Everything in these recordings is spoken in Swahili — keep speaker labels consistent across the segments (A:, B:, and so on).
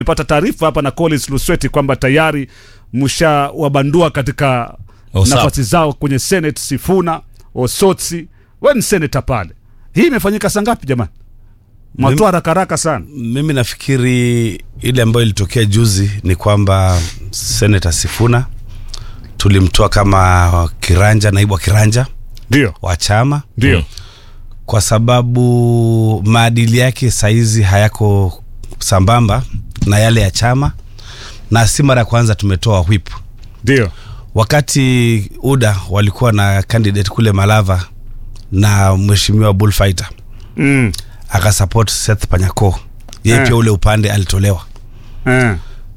A: Nipata taarifa hapa na Collins Lusweti kwamba tayari mshawabandua katika
B: Osap.
A: nafasi zao kwenye Senate, Sifuna, Osotsi, we ni seneta pale. Hii imefanyika saa ngapi jamani? Mwatoa haraka haraka sana.
C: Mimi nafikiri ile ambayo ilitokea juzi ni kwamba Senator Sifuna tulimtoa kama kiranja, naibu wa kiranja
A: Ndio,
C: wa chama
A: ndio.
B: Mm.
C: kwa sababu maadili yake saizi hayako sambamba na yale ya chama, na si mara ya kwanza tumetoa whip.
A: Ndio.
C: Wakati UDA walikuwa na candidate kule Malava na mheshimiwa Bullfighter
A: Mm.
C: akasupport Seth Panyako, yeye
A: Eh.
C: pia ule upande alitolewa.
A: Eh.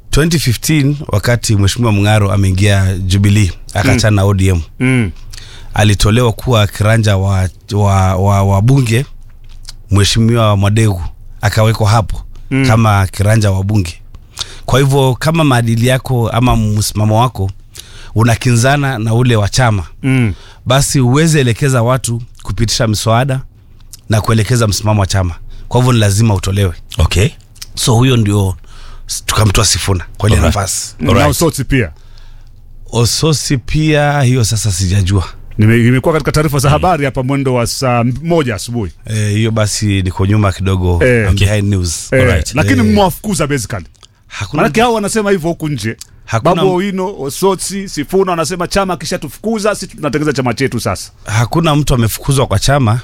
C: 2015 wakati mheshimiwa Mng'aro ameingia Jubilee akachana na ODM
A: Mm.
C: alitolewa kuwa kiranja wa, wa, wa, wa bunge mheshimiwa Mwadegu akawekwa hapo
A: Mm.
C: kama kiranja wa bunge. Kwa hivyo kama maadili yako ama msimamo wako unakinzana na ule wa chama,
A: Mm.
C: basi uweze elekeza watu kupitisha mswada na kuelekeza msimamo wa chama. Kwa hivyo ni lazima utolewe.
B: Okay.
C: So huyo ndio s- tukamtoa Sifuna kwa ile
B: Alright.
C: nafasi.
A: Na
B: Alright.
A: Osotsi pia
C: Ososi pia hiyo sasa sijajua.
A: Nime- imekuwa katika taarifa za habari hapa mwendo wa saa moja asubuhi
C: Eh, hiyo basi niko nyuma kidogo
A: Eh.
C: I'm behind news.
A: eh,
B: Alright.
A: lakini
C: Eh.
A: mmewafukuza basically.
C: Hakuna
A: Manake hao wanasema hivyo huku nje.
C: Hakuna-
A: Babu Owino, Osotsi, Sifuna wanasema chama kishatufukuza, sisi tunatengeza chama chetu sasa.
C: hakuna mtu amefukuzwa kwa chama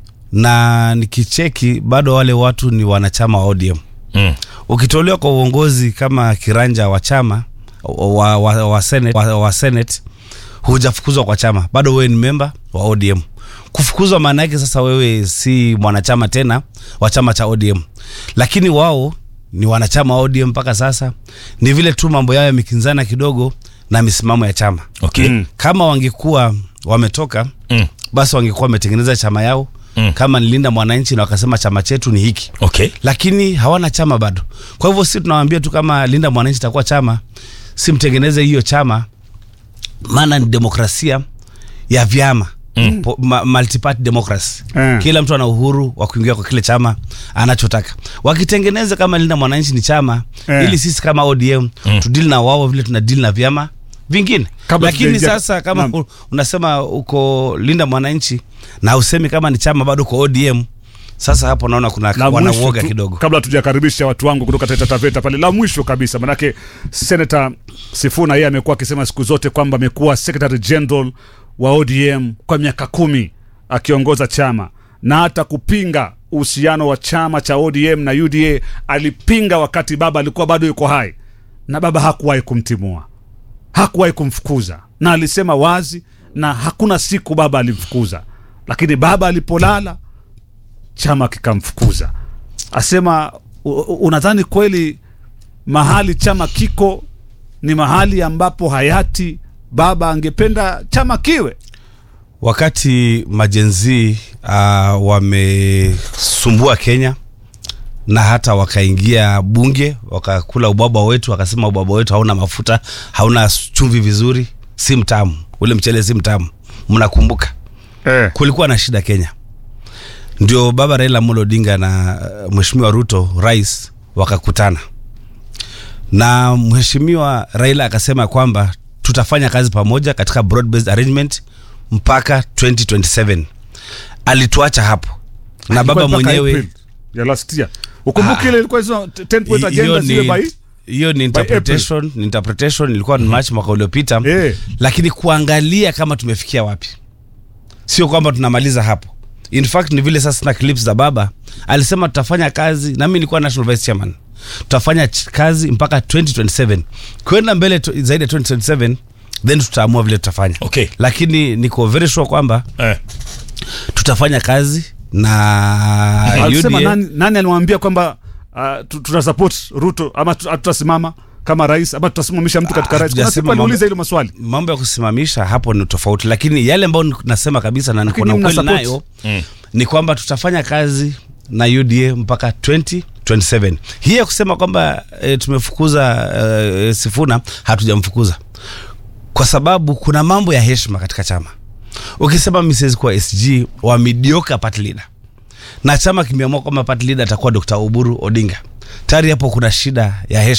C: na nikicheki bado wale watu ni wanachama wa ODM.
B: Mm.
C: Ukitolewa kwa uongozi kama kiranja wa chama wa, wa, wa, Senate, wa, wa Senate hujafukuzwa kwa chama, bado wewe ni memba wa ODM. Kufukuzwa maana yake sasa wewe si mwanachama tena wa chama cha ODM, lakini wao ni wanachama wa ODM mpaka sasa. Ni vile tu mambo yao yamekinzana kidogo na misimamo ya chama.
B: Okay.
A: Mm.
C: Kama wangekuwa wametoka
B: Mm.
C: basi wangekuwa wametengeneza chama yao
B: Mm.
C: kama nilinda mwananchi na wakasema chama chetu ni hiki
B: Okay.
C: lakini hawana chama bado. Kwa hivyo si tunawaambia tu kama linda mwananchi itakuwa chama, si mtengeneze hiyo chama, maana ni demokrasia ya vyama
B: Mm.
C: Po- ma, multi-party democracy
A: Mm.
C: kila mtu ana uhuru wa kuingia kwa kile chama anachotaka. Wakitengeneza kama linda mwananchi ni chama
A: Mm.
C: ili sisi kama ODM
B: Mm.
C: tudili na wao vile tuna deal na vyama vingine.
A: Kabla
C: Lakini
A: tujaingia-
C: sasa kama
A: Naam.
C: u- unasema uko linda mwananchi na usemi kama ni chama bado uko ODM, sasa hapo naona kuna
A: La
C: wana
A: mwisho
C: uoga
A: tu,
C: kidogo.
A: kabla tujakaribisha watu wangu kutoka Taita Taveta pale, la mwisho kabisa, manake Senator Sifuna yeye amekuwa akisema siku zote kwamba amekuwa Secretary General wa ODM kwa miaka kumi akiongoza chama na hata kupinga uhusiano wa chama cha ODM na UDA alipinga wakati baba alikuwa bado yuko hai, na baba hakuwahi kumtimua, hakuwahi kumfukuza, na alisema wazi, na hakuna siku baba alimfukuza, lakini baba alipolala chama kikamfukuza. Asema "U- u- unadhani kweli mahali chama kiko ni mahali ambapo hayati baba angependa chama kiwe?
C: wakati majenzi uh, wamesumbua Kenya na hata wakaingia bunge wakakula ubaba wetu, wakasema ubaba wetu hauna mafuta, hauna chumvi vizuri, si mtamu, ule mchele si mtamu. Mnakumbuka
A: Eh.
C: kulikuwa na shida Kenya, ndio baba Raila Amolo Odinga na uh, mheshimiwa Ruto rais wakakutana, na mheshimiwa Raila akasema kwamba tutafanya kazi pamoja katika broad based arrangement mpaka 2027. Alituacha hapo na baba
A: Ilikuwa mpaka
C: mwenyewe
A: April ya last year. Ukumbuke
C: Ah.
A: ile ilikuwa hizo 10 point
C: hiyo
A: agenda zile by
C: ni hiyo ni interpretation, ni interpretation ilikuwa ni March mwaka uliopita
A: Eh.
C: lakini kuangalia kama tumefikia wapi, sio kwamba tunamaliza hapo. In fact ni vile sasa na clips za baba alisema tutafanya kazi, na mimi nilikuwa national vice chairman, tutafanya ch- kazi mpaka 2027 kwenda mbele tu, zaidi ya 2027 then tutaamua vile tutafanya.
B: Okay.
C: Lakini niko very sure kwamba
B: Eh.
C: tutafanya kazi na
A: alisema
C: UDA.
A: nani, nani alimwambia kwamba uh, tu- tuta support Ruto ama tu- tutasimama kama rais ama tutasimamisha mtu katika
C: Ah,
A: rais. Kuna
C: hatujasema
A: siku aliuliza
C: mambo-
A: hilo maswali.
C: mambo ya kusimamisha hapo ni tofauti, lakini yale ambayo ni- nasema kabisa na niko
A: Lakini
C: na
A: mna
C: ukweli
A: support.
C: nayo
B: Mm.
C: ni kwamba tutafanya kazi na UDA mpaka 2027. Hii ya kusema kwamba e, tumefukuza e, Sifuna, hatujamfukuza kwa sababu kuna mambo ya heshima katika chama. Ukisema mimi siwezi kuwa SG wa mediocre party leader na chama kimeamua kwamba party leader atakuwa Dr. Oburu Odinga tayari hapo kuna shida ya